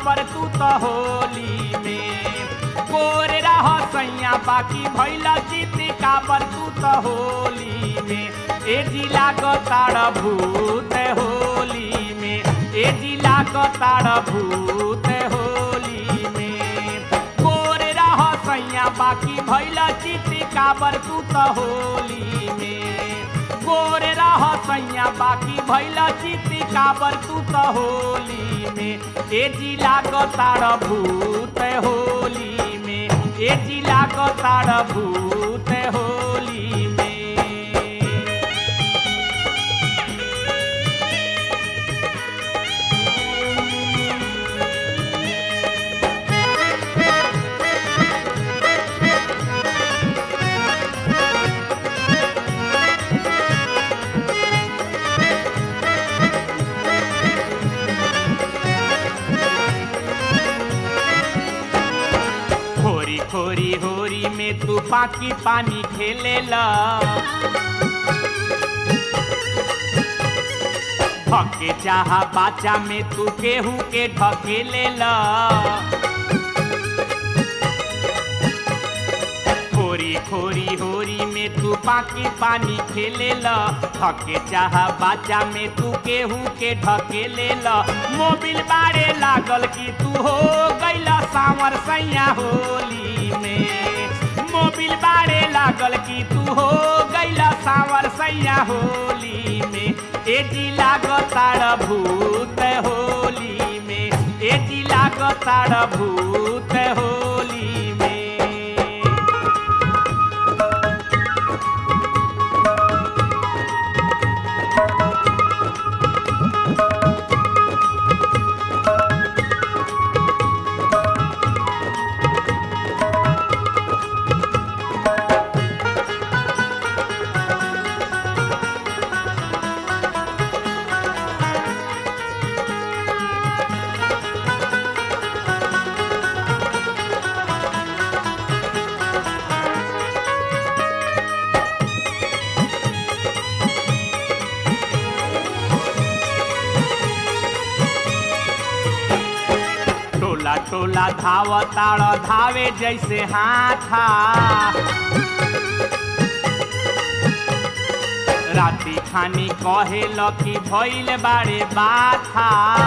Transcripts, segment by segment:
काबर तू तो होली में गोर रह सैया बाकी भैल चित काबर तू तो होली में ए जिला को ताड़ भूत होली में ए जिला को ताड़ भूत होली में गोर रह सैया बाकी भैल चित काबर तू तो होली में गोर रह सैया बाकी भैल चित काबर तू तो होली में ए जिला को ताड़ भूत होली में ए जिला को ताड़ भूत होली में खोरी खोरी होरी में तू पाकी पानी खेलेला ढके चाहा बाचा में तू केहू के ढकेलेला खोरी खोरी होरी में तू पाकी पानी खेलेला ढके चाहा बाचा में तू केहू के ढकेलेला मोबिल बारे लागल कि तू हो गैला सावर सैया होली में मोबिल बारे लागल कि तू हो गैला सावर सैया होली में ए जिला गो ताड़ भूत होली में ए जिला गो ताड़ भूत होली में टोला टोला धाव ताड़ धावे जैसे हाथा राती खानी कहे लकी भइल बारे बाथा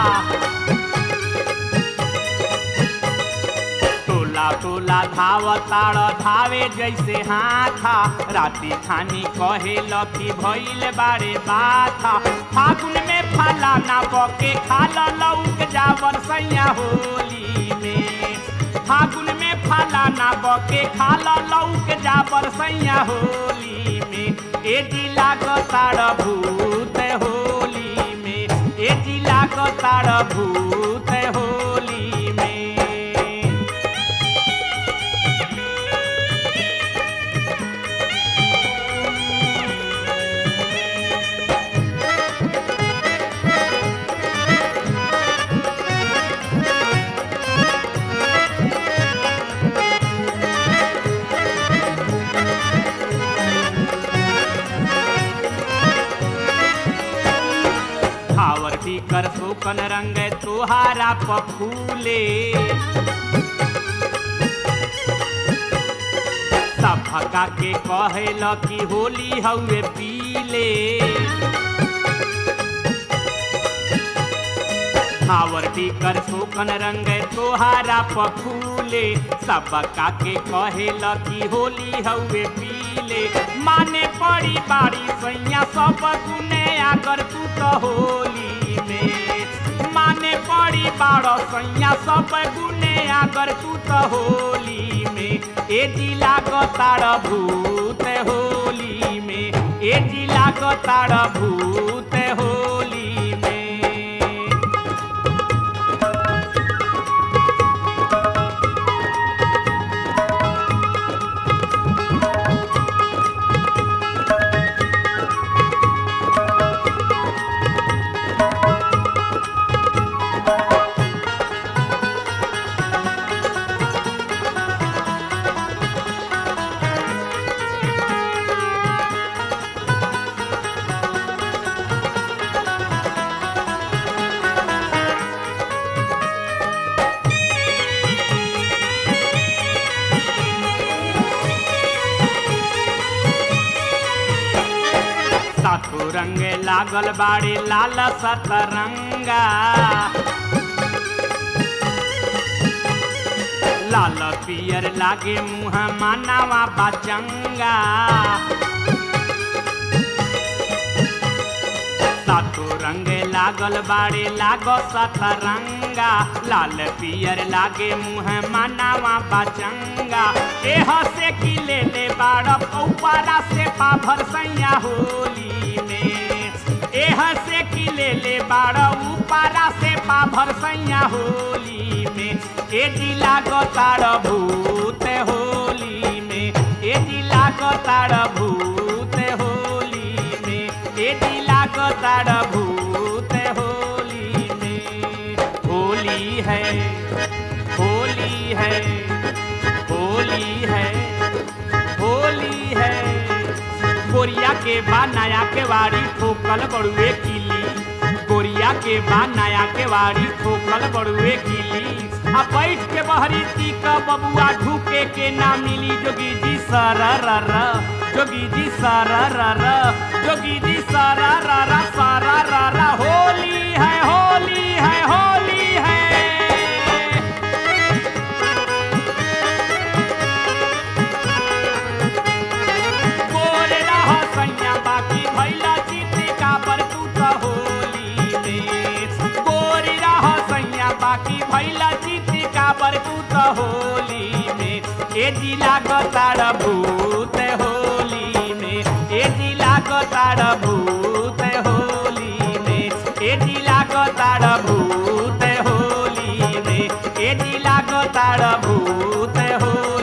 टोला टोला धाव ताड़ धावे जैसे हाथा राती खानी कहे लकी भइल बारे बाथा फागुन में फाला ना बके खाला लौक जावर सैया होली में फागुन में फाला ना बके खाला लौक जावर सैया होली में ए जिला को ताड़ भूत होली में ए जिला को ताड़ भूत होली में खावर भी कर सोकन रंग तुहारा पफूले सब भगा के कहेल कि होली हउए पीले खावर भी कर सोकन रंग तोहारा पफूले सब का के कहेल कि होली हउए पीले माने पड़ी बाड़ी सैया सब गुने आकर तू तो होली में माने पड़ी बाड़ सैया सब गुने आकर तू तो होली में ए जिला को ताड़ भूत होली में ए जिला को ताड़ भूत होली में लागल बाड़े लाल सतरंगा लाल पियर लागे मुँह मानावा बचंगा सातो रंग लागल बाड़े लागो सतरंगा लाल पियर लागे मुँह मानावा बचंगा एह से की ले ले बाड़ ऊपरा से पाभर सैया होली में एह से की ले ले बाड़ ऊपरा से पाभर सैया होली में ए जिला गोतार भूत होली में ए जिला गोतार भूत होली में ए जिला गोतार भूत होली में होली है होली है होली है होली है गोरिया के बा नया के वाड़ी ठोकल बड़ुए किली गोरिया के बा नया के वाड़ी ठोकल बड़ुए किली आ बैठ के बहरी तीक बबुआ ढूके के ना मिली जोगी जी सरर जोगी जी सरर जोगी जी सरर सरर होली है होली है होली है गोरे रह सैया बाकी भैला जीते का पर तू तो होली में गोरी रह सैया बाकी भैला जीते का पर तू तो होली में ए जिला गताड़ भूत होली में ए जिला गताड़ भूत होली में ए जिला गताड़ भूत होली में ए जिला गताड़ भूत होली